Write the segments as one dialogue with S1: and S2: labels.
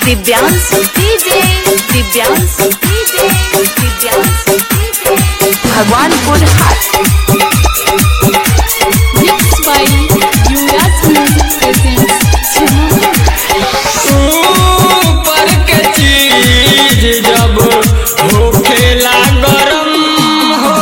S1: Divyansh DJ Divyansh DJ Divyansh DJ Bhagwanpur Hat mix by Yuvraj music presents
S2: ऊपर के चीज जब होखेला गरम हो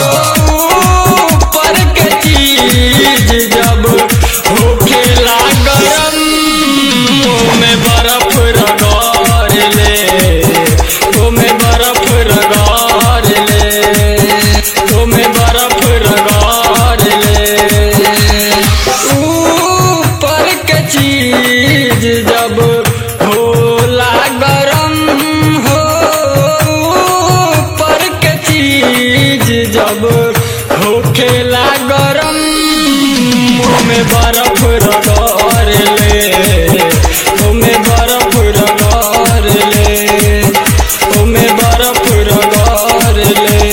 S2: ऊपर के चीज जब होखेला गरम ओमे बर्फ रगड़ ले ओमे बर्फ रगड़ ले ओमे बर्फ रगड़ ले ऊपर के चीज जब होला गरम हो ऊपर के चीज जब होखेला गरम ओमे बर्फ रगड़ ले ओमे बर्फ रगड़ ले ओमे बर्फ रगड़ ले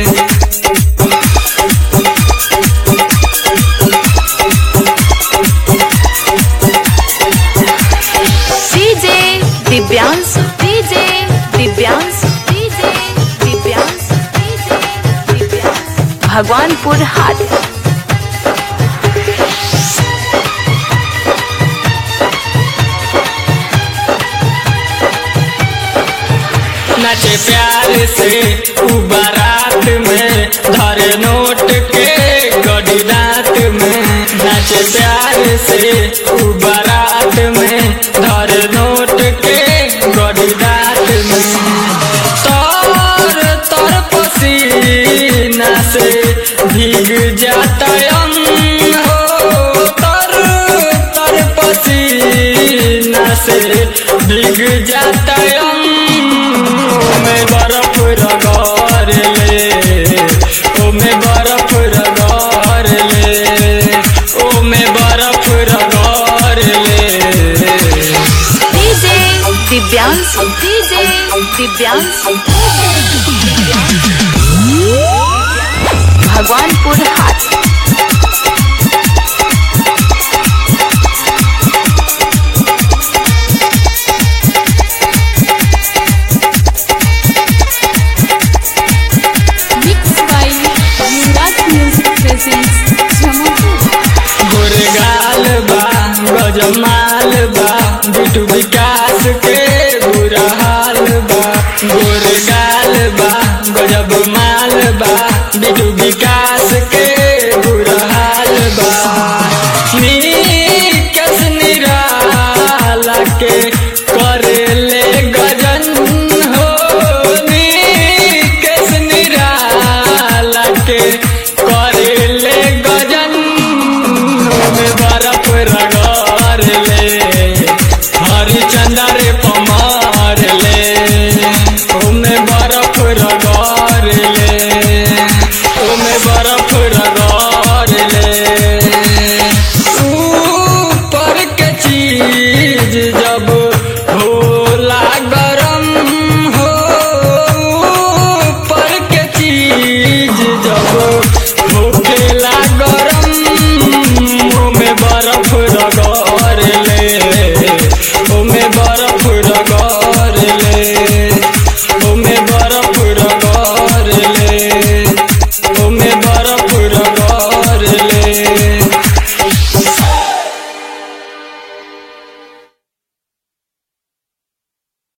S1: DJ Divyansh DJ Divyansh DJ Divyansh DJ Divyansh Bhagwanpur Hat
S2: नाचे प्यार से उ बारात में धरे नोट के गड़ी दांत में नाचे प्यार से उ बारात में धरे नोट के गड़ी दांत में तर तर पसीना से भीग जाता अंग हो तर तर पसीना से भीग जाता अंग ओमे बर्फ रगड़ ले ओमे बर्फ रगड़ ले ओमे बर्फ रगड़ ले
S1: DJ Divyansh DJ Divyansh Bhagwanpur Hat mix by Yuvraj music presents जमापुर
S2: गुरगाल बा गजमाल बा बिटू विकास के बुरा हाल बा गुरगाल बा गजब माल बा बिटू विकास के